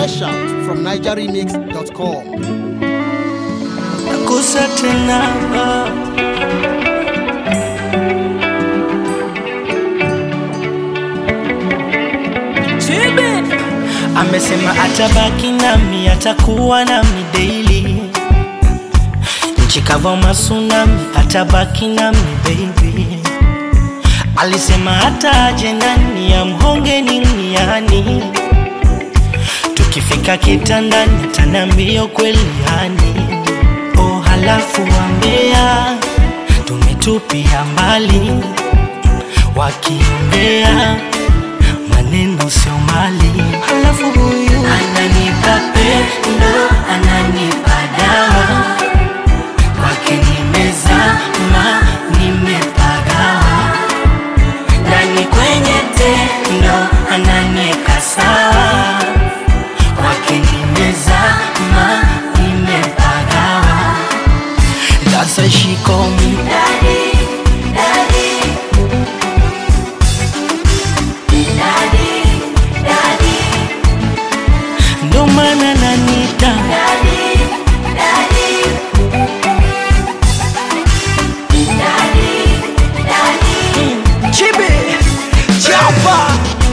Fresh out from nigeremix.com. nakusa tena amesema atabaki nami atakuwa nami daily nchi kava masunami atabaki nami baby alisema hata aje ndani ya mhonge niniani tukifika kitandani atanambia kweli yani oh halafu wambea tumetupia mbali wakiongea maneno sio mali halafu huyu ananipa pendo ananipa dawa kwake nimezama nimepagawa ndani kwenye tendo ananieka sawa kwake nimezama nimepagawa That's why she call me daddy, daddy. Daddy, daddy. Ndo maana nanita daddy, daddy. Daddy, daddy. Chibi, chapa.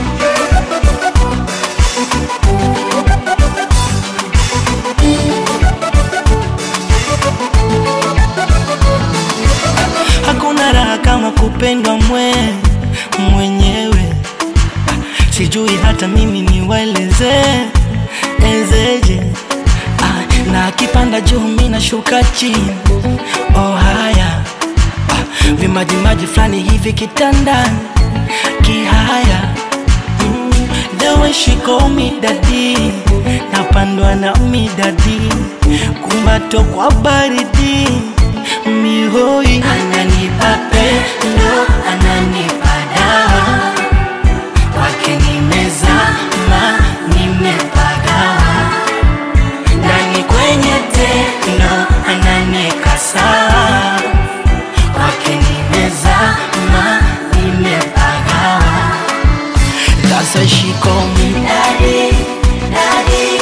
Hakuna raha kama kupendwa mwe mwenyewe sijui hata mimi niwaeleze ezeje ah, na akipanda juu mi nashuka chini oh haya ah, vimajimaji fulani hivi kitandani kihaya mm, the way she call me daddy napandwa na midadi kumbato kwa baridi mihoi ananipa pendo ananipa dawa kwake nimezama nimepagawa ndani kwenye tendo ananieka sawa kwake nimezama nimepagawa That's why she call me daddy, daddy.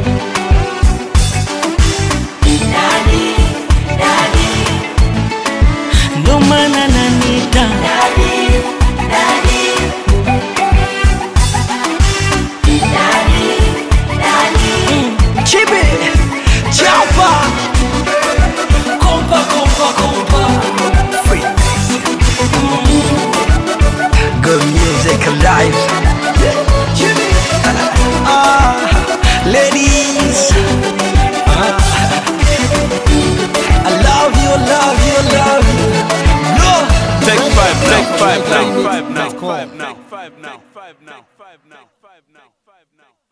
Daddy, daddy. Ndo maana nanita daddy, daddy. Chibi, chapa, kompa, kompa, kompa. Free. Good music alive. Chibi, ah, ladies. Ah. I love you, love you, love you. No. Take five now. Take five now. Nigeremix.com. Five now. Five now. Five now. Five now. Five now. Five now. Five now.